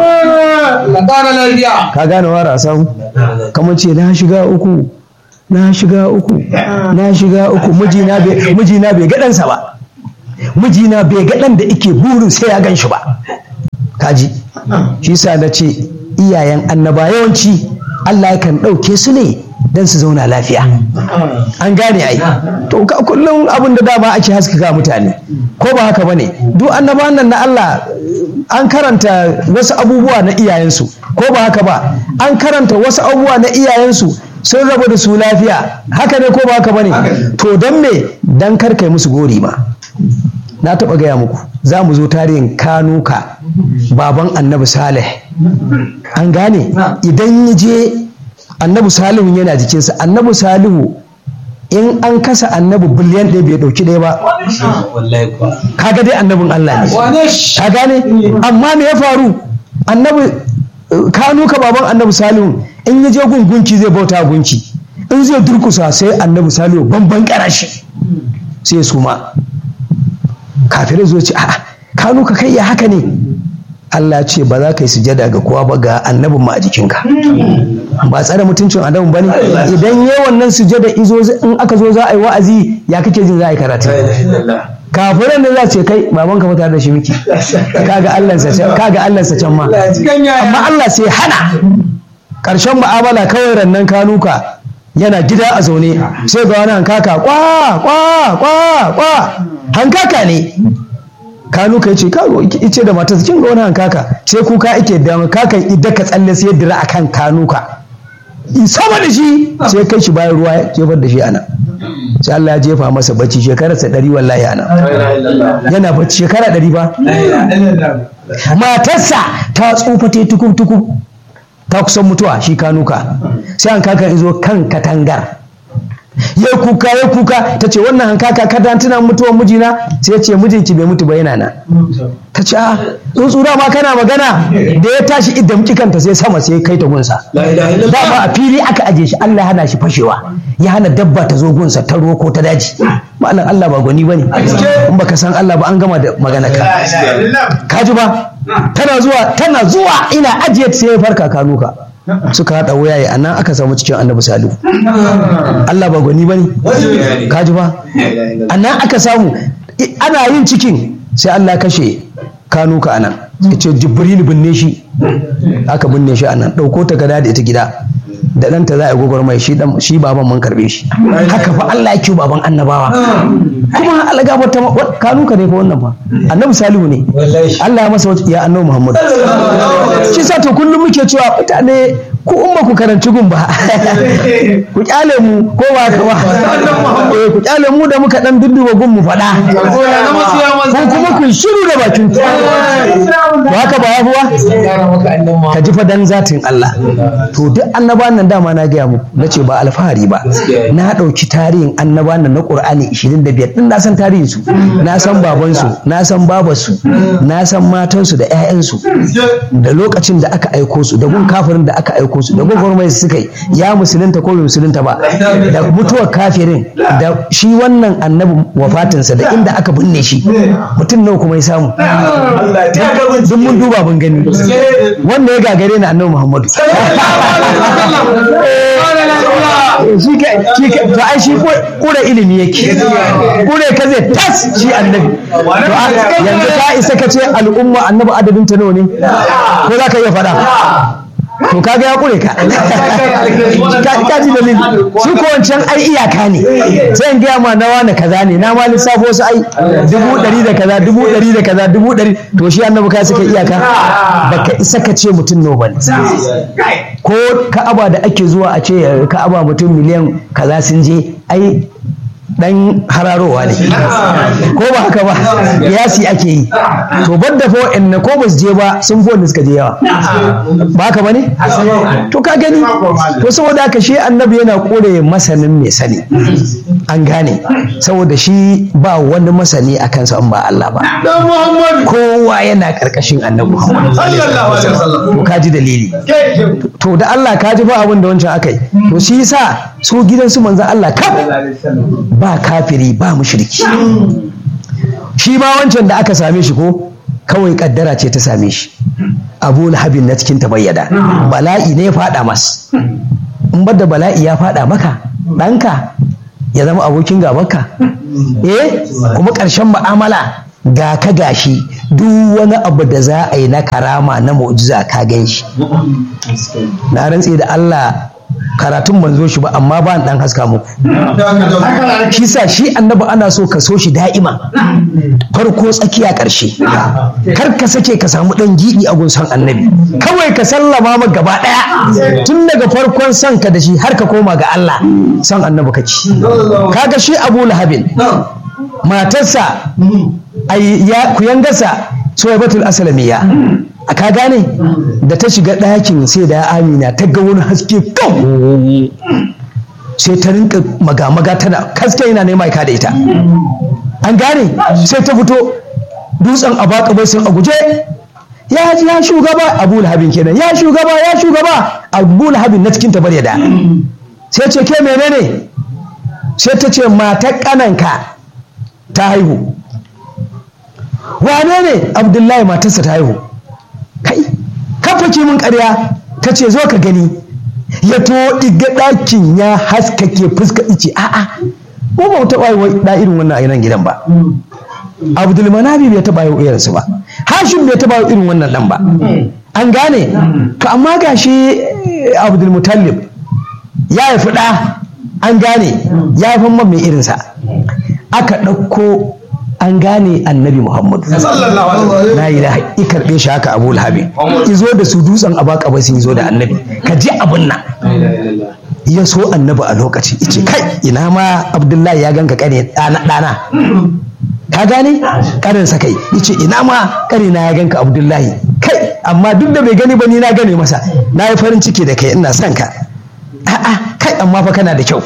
Lakara lafiya. ka gane wara asahu kamar ce na shiga uku na shiga uku na shiga uku mijina bai mijina bai ga ɗansa ba mijina bai ga ɗan da ike burin sai ya gan shi ba kaji shi sa na ce iyayen annaba yawanci Allah yakan ɗauke su ne don su zauna lafiya an gane ai to ka kullum abin da dama ake haskaka mutane ko ba haka bane duk annabawan nan na Allah an karanta wasu abubuwa na iyayensu ko ba haka ba an karanta wasu abubuwa na iyayensu sun rabu da su lafiya haka ne ko ba haka bane to don me dan kar kai musu gori ma na taɓa gaya muku za mu zo tarihin kanuka baban annabi salih an gane idan ya je annabi salihu yana jikinsa annabi salihu in an kasa annabi biliyan ɗaya bai ɗauki ɗaya ba Wallahi kuwa. kaga dai annabin Allah ne Wane shi? ka gane amma me ya faru annabi eh, kanuka baban annabi salihu in ya je gungunci zai bauta gunki in zai durkusa sai annabi salihu bamban karashi sai ya suma kafirai zo ce a'a kanuka kai ya haka ne Allah ce ba za ka yi sujada ga kowa ba ga annabin ma a jikinka ba tsare mutuncin annabin ba ne idan yi wannan sujada izo in aka zo za a yi wa'azi ya kake jin za a yi karatu kafiran da za ce kai baban ka fita da shi miki kaga Allah sa can kaga Allah sa can ma amma Allah sai hana karshen mu'amala kawai rannan kanuka yana gida a zaune sai ga wani hankaka kwa kwa kwa kwa hankaka ne kanuka ya ce kago ice da matarsa kin ga wani hankaka sai kuka ake da kakan idda ka tsalle sai dira akan kanuka in sama da shi sai kai shi bayan ruwa ya jefar da shi ana sai Allah ya jefa masa bacci shekararsa ɗari wallahi ana yana bacci shekara ɗari ba matarsa ta tsufa ta tukub tukub ta kusan mutuwa shi kanuka sai an kakan izo kan katangar ya kuka ya kuka ta ce wannan hankaka kada tuna mutuwar mijina sai ya ce mijinki bai mutu ba yana nan ta ce a tsuntsura ma kana magana da ya tashi idan kanta sai sama sai kai ta gunsa dama a fili aka aje shi Allah ya hana shi fashewa ya hana dabba ta zo gunsa ta ruwa ko ta daji ma'anar Allah ba gwani bane in baka san Allah ba an gama da magana ka kaji ba tana zuwa tana zuwa ina ajiye sai ya farka kanuka suka haɗa wuyaye a nan aka samu cikin annabi salihu Allah ba gwani ba ne kaji ba a nan aka samu i- ana yin cikin sai Allah kashe kanuka a nan ya ce jibril binne shi aka binne shi a nan ɗauko ta gada da ita gida da ɗanta za a yi gwagwarmai shi ɗan- shi baban mun karɓe shi haka fa Allah ya kiwo baban annabawa kuma Allah gaba ta kanuka ne fa wannan fa annabi salihu ne Allah ya masa wata ya annabi Muhammad shi sa to kullum muke cewa mutane ku in ba ku karanci gun ba ku kyale mu ko ba ka ba eh ku kyale mu da muka dan dudduba gun mu faɗa ko kuma ku shiru da bakin ku to haka ba yafuwa ka ji fa dan zatin Allah to duk annabawan nan dama na gaya muku na ce ba alfahari ba na ɗauki tarihin annabawan nan na Qur'ani 25 din na san tarihin su na san baban su na san babar su na san matan su da ƴaƴan su da lokacin da aka aiko su da gun kafirin da aka aiko su da gwagwarmai su suka yi ya musulunta ko bai musulunta ba da mutuwar kafirin da shi wannan annabi wafatinsa da inda aka binne shi mutum nawa kuma ya samu duk mun duba mun gani wanda ya gagare ni annabi muhammadu shi ke shi ke to ai shi kura ilimi yake kure ka zai tas shi annabi to a- yanzu ka isa ka ce al'umma annabi adadin ta nawa ne ko za ka iya faɗa to kaga ya kure ka ka ka ji dalili shi ko wancan ai iyaka ne sai in gaya ma na wani kaza ne na ma lissafo su ai dubu ɗari da kaza dubu ɗari da kaza dubu ɗari to shi annabi ka suka iyaka baka isa ka ce mutum nawa bane ko ka'aba da ake zuwa a ce ka'aba mutum miliyan kaza sun je ai dan hararowa ne ko ba haka ba yasi ake yi to badda fa wa'anne ko ba su je ba sun fi wanda suka je yawa ba haka ba ne to ka gani to saboda haka shi annabi yana kore masanin mai sani an gane saboda shi ba wani masani a kansa in ba Allah ba kowa yana karkashin annabi Muhammad to ka ji dalili to da Allah ka ji ba abin da wancan akai to shi yasa su gidansu manzon Allah kaf ba kafiri ba mushriki shi ma wancan da aka same shi ko kawai kaddara ce ta same shi abu lahabin na cikin tabayyada bala'i ne ya fada mas in da bala'i ya fada maka ɗanka ya zama abokin gabanka eh kuma ƙarshen mu'amala ga ka gashi duk wani abu da za a yi na karama na mu'jiza ka gan shi na rantse da Allah karatun ban zo shi ba amma ba dan haska muku shi sa shi annabi ana so ka so shi da'ima farko tsakiya ƙarshe kar ka sake ka samu ɗan giɗi a gunsan annabi kawai ka sallama ma gaba ɗaya tun daga farkon son ka da shi har ka koma ga Allah son annabi kake kaga shi Abu Lahabin matarsa ya kuyangarsa Suwaibatul Aslamiyya a ka gane da ta shiga ɗakin sai da amina ta ga wani haske kan sai ta rinka maga-maga tana haske yana nema ka da ita an gane sai ta fito dutsen a baka bai sun a guje ya ji ya shugaba abu lahabin kenan ya shugaba ya shugaba abu lahabin na cikin tabar da sai ce ke menene sai ta ce matar kananka ta haihu wane ne abdullahi matarsa ta haihu kai kafa mun karya ta ce zo ka gani ya to diga ɗakin ya haskake fuska ice a'a ko ba taɓa yi da irin wannan a nan gidan ba abdulmanabi bai taɓa yi irinsu ba hashim bai taɓa yi irin wannan ɗan ba an gane to amma gashi abdulmutallib ya haifi ɗa an gane ya haifan man mai irinsa aka ɗauko an gane annabi muhammadu na yi da i karɓe shi haka abu lahabi izo da su dutsen a baka bai sun zo da annabi ka ji abin nan ya so annabi a lokaci ice kai ina ma abdullahi ya ganka kane ɗana ɗana ka gane karin sa kai yace ina ma kare na ya ganka abdullahi kai amma duk da bai gani ba ni na gane masa na yi farin ciki da kai ina son ka a'a kai amma fa kana da kyau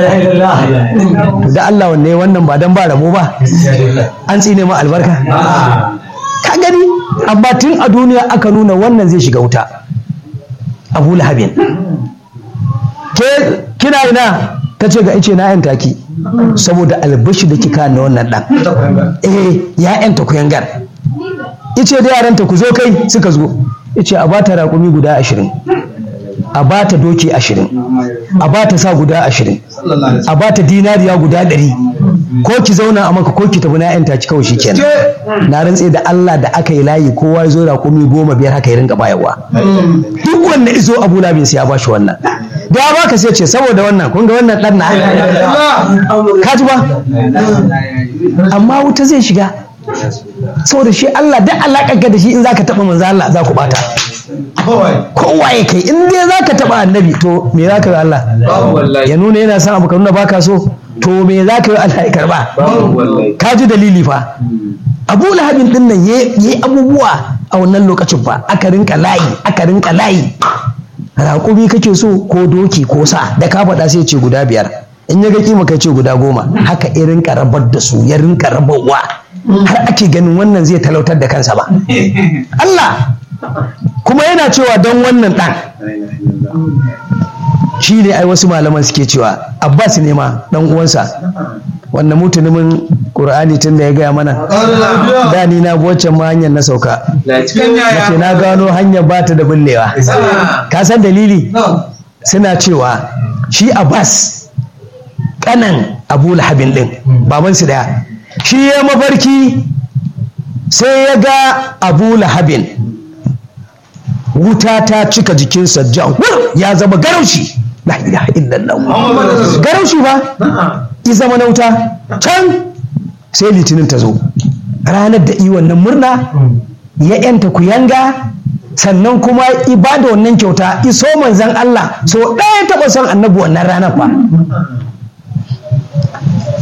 to da Allah wanne wannan ba dan ba rabo ba an tsine ma albarka ka gani amma tun a duniya aka nuna wannan zai shiga wuta abu lahabin ke kina ina ta ce ga ice na yan taki saboda albashi da kika na wannan dan eh ya yanta kuyangar ice da yaranta ku zo kai suka zo ice a bata raƙumi guda ashirin a ba ta doki ashirin a ba ta sa guda ashirin a ba ta dinariya guda ɗari ko ki zauna a maka ko ki tafi na yanta ci kawai shikenan na rantse da Allah da aka yi layi kowa ya zo raƙumi goma biyar haka ya ringa bayarwa duk wanda izo Abu Labin sai ya ba shi wannan da ya baka sai ce saboda wannan kun ga wannan ɗan na ka ji ba amma wuta zai shiga saboda shi Allah duk alaƙar da shi in zaka taɓa manzo Allah za ku bata kowa ya kai in dai za ka taɓa annabi to me za ka yi Allah ya nuna yana son abu ka nuna baka so to me za ka yi Allah ya karba ka ji dalili fa abu lahabin din nan ya yi abubuwa a wannan lokacin fa aka rinka layi aka rinka layi raƙumi kake so ko doki ko sa da ka faɗa sai ce guda biyar in ya ga kima kai ce guda goma haka ya rinka rabar da su ya rinka rabarwa har ake ganin wannan zai talautar da kansa ba Allah kuma yana cewa don wannan ɗan shi ne ai wasu malaman suke cewa abbas ne ma ɗan uwansa wanda mutumin ƙur'ani tun da ya gaya mana da ni na waccan ma hanyar na sauka nace na gano hanyar ba ta da bullewa ka san dalili suna cewa shi abbas kanan abu lahabin ɗin babansu daya shi ya mafarki sai ya ga abu lahabin wuta ta cika jikinsa jahur ya zama garaushi la ilaha illallah garaushi ba i zama na wuta can sai litinin ta zo ranar da i wannan murna ya yanta kuyanga sannan kuma ibada wannan kyauta iso manzan Allah so ɗaya taɓa son annabi wannan ranar fa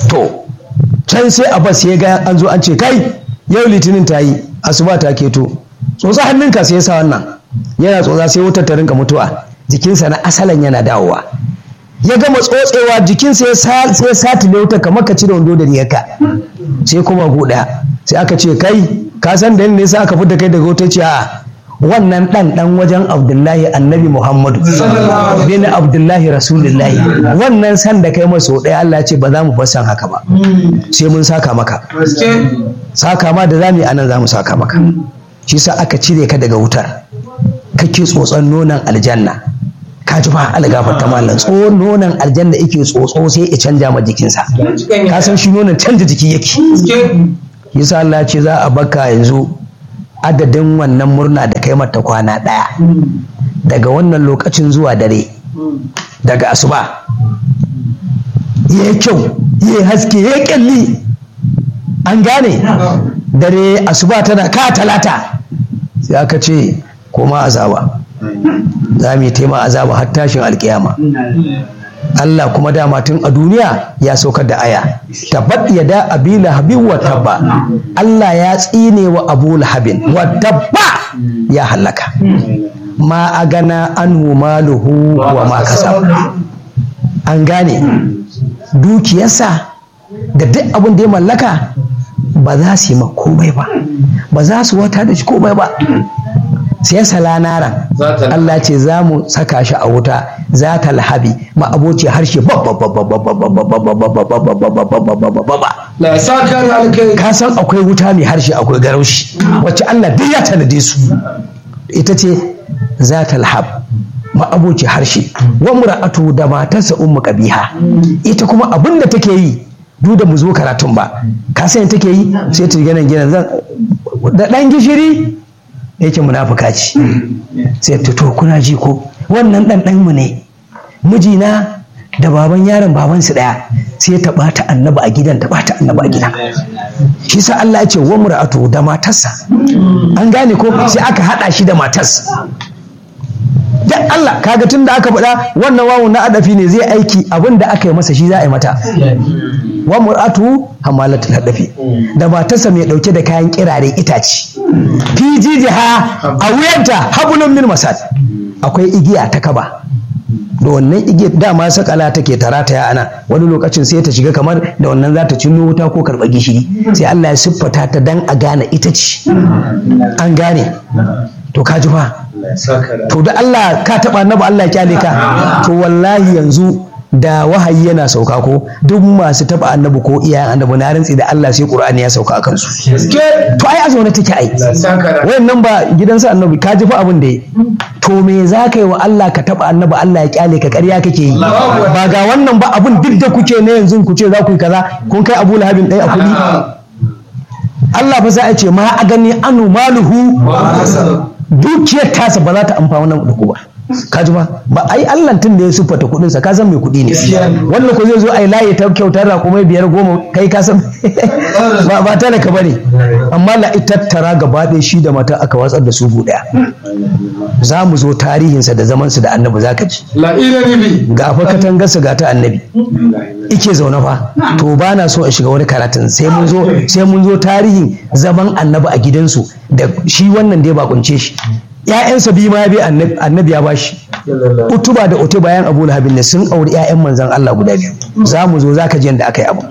to can sai abbas ya ga an zo an ce kai yau litinin ta yi asuba ta keto tsotsa hannunka sai ya sa wannan yana tsotsa sai wutar ta rinka mutuwa jikinsa na asalin yana dawowa ya gama tsotsewa jikinsa ya sa sai satile wutar kamar ka cire wando da riyarka sai kuma guda sai aka ce kai ka san da ne sai aka fita kai daga wutar ce a wannan dan dan wajen abdullahi annabi muhammadu bin abdullahi rasulullahi wannan san da kai maso ɗaya allah ce ba za mu bar san haka ba sai mun saka maka saka ma da za mu yi anan za mu saka maka shi sa aka cire ka daga wutar kake tsotson nonon aljanna ka ji ba algafar ta mallan tsohon nonon aljanna yake tsotso sai ya canja ma jikinsa ka san shi nonon canja jiki yake yasa Allah ce za a baka yanzu adadin wannan murna da kai mata kwana ɗaya daga wannan lokacin zuwa dare daga asuba ya kyau ya haske ya kyalli an gane dare asuba tana ka talata sai aka ce koma azaba za mu yi taima azaba har tashin alkiyama Allah kuma dama tun a duniya ya saukar da aya tabbat ya da abi lahabin wa tabba Allah ya tsine wa abu lahabin wa tabba ya halaka ma a gana anhu maluhu wa ma kasab an gane dukiyarsa da duk abin da ya mallaka ba za su yi ma komai ba ba za su wata da shi komai ba sai sala naran Allah ce za mu saka shi a wuta za ta lahabi ma aboci harshe ka san akwai wuta mai harshe akwai garaushi wacce Allah duk ya tanade su ita ce za ta lahab ma aboci harshe wa mura'atu da matarsa ummu qabiha ita kuma abin da take yi duk da mu zo karatun ba ka san take yi sai ta gina gina zan da dan gishiri yake munafuka ce sai ta to kuna ji ko wannan dan dan mu ne mijina da baban yaron baban su daya sai ta bata annaba a gidan ta bata annaba a gida shi sa Allah ya ce wa mura'atu da matarsa an gane ko sai aka hada shi da matarsa dan Allah kaga tun da aka faɗa wannan wawun na adafi ne zai aiki abin da aka yi masa shi za a yi mata wa mur'atu hamalatul hadafi da matarsa mai dauke da kayan kirare itace fi jijiha a wuyanta habulun min masad akwai igiya ta kaba da wannan igiyar dama sakala take tarata ya ana wani lokacin sai ta shiga kamar da wannan za ta cinno wuta ko karɓa gishiri sai Allah ya siffata ta dan a gane ita ce an gane to ka ji fa to da Allah ka taɓa annabi Allah ya kyale ka to wallahi yanzu da wahayi yana sauka ko duk masu taba annabi ko iyayen annabi na rantsi da Allah sai Qur'ani ya sauka akan su to ai a zaune take ai wayannan ba gidansa annabi ka ji fa abin da yi to me za ka yi wa Allah ka taba annabi Allah ya kyale ka ƙarya kake yi ba ga wannan ba abin duk da kuke ne yanzu ku ce za ku yi kaza kun kai Abu Lahabin ɗaya a kuɗi Allah fa sai ya ce ma a gani anu maluhu dukiyar tasa ba za ta amfana da ku ba ka ji ba ba ai Allah tun da ya siffata kuɗin sa ka san mai kuɗi ne wannan ko zai zo ai layi ta kyautar da kuma biyar goma kai ka san ba ba ta da ka bane amma la tattara gaba ɗaya shi da mata aka watsar da su ɗaya za mu zo tarihinsa da zamansa da annabi za ka ji ga fa katangarsa ga ta annabi ike zaune fa to ba na so a shiga wani karatun sai mun zo sai mun zo tarihin zaman annabi a gidansu da shi wannan dai ba kunce shi ‘ya'yansa biyu ma ya bi annabi ya bashi utuba da utu bayan abu lahabin ne sun auri ‘ya'yan manzan Allah guda biyu za mu zo za ka ji yadda aka yi abu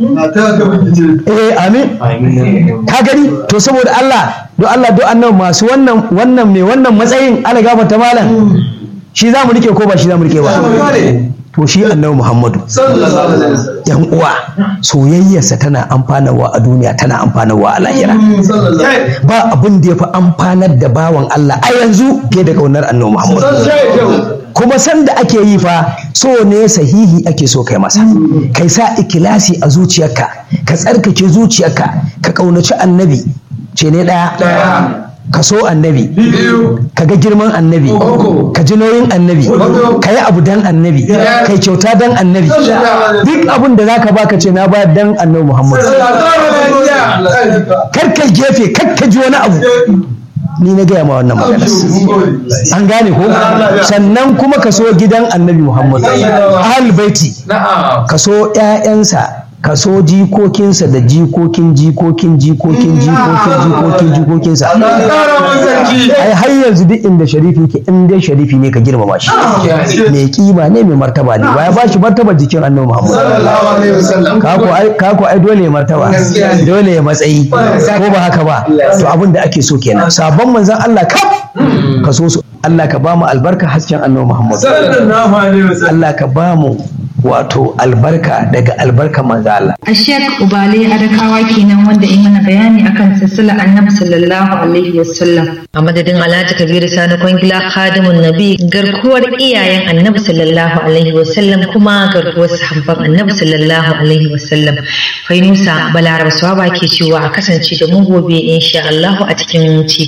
eh amin ka gani to saboda Allah do Allah do annabi masu wannan wannan mai wannan matsayin ala gafarta malam shi za mu rike ko ba shi za mu rike ba to shi annabi Muhammadu yan uwa soyayyarsa tana amfanarwa a duniya tana amfanarwa a lahira ba abin da ya fi amfanar da bawan Allah a yanzu fiye da kaunar annabi Muhammadu kuma sanda ake yi fa so ne sahihi ake so kai masa kai sa ikilasi a zuciyarka ka tsarkake zuciyarka ka kaunaci annabi ce ne ɗaya ka so annabi ka ga girman annabi ka ji nauyin annabi ka yi abu dan annabi kai kyauta dan annabi duk abin da za ka ba ka ce na bayar dan annabi muhammadu kar kai gefe kar ka ji wani abu ni na gaya ma wannan magana an gane ko sannan kuma ka so gidan annabi muhammadu ahal baiti ka so 'ya'yansa ka so jikokinsa da jikokin jikokin jikokin jikokin jikokin jikokinsa ai har yanzu duk inda sharifi ke in dai sharifi ne ka girmama shi mai kima ne mai martaba ne ya ba shi martaba jikin annabi Muhammad kako ai kako ai dole ya martaba dole ya matsayi ko ba haka ba to abin da ake so kenan sabon manzon Allah kaf ka so su Allah ka ba mu albarka hasken annabi Muhammad Allah ka ba mu wato albarka daga albarka manzo Allah a Sheikh Ubale Adakawa kenan wanda yi mana bayani akan silsila Annabi sallallahu alaihi wasallam a madadin Alhaji Kabiru Sani Kwangila Khadimun Nabi garkuwar iyayen Annabi sallallahu alaihi wasallam kuma garkuwar sahabban Annabi sallallahu alaihi wasallam Fainusa Balaraba Swaba ke cewa a kasance da mu gobe insha Allah a cikin ci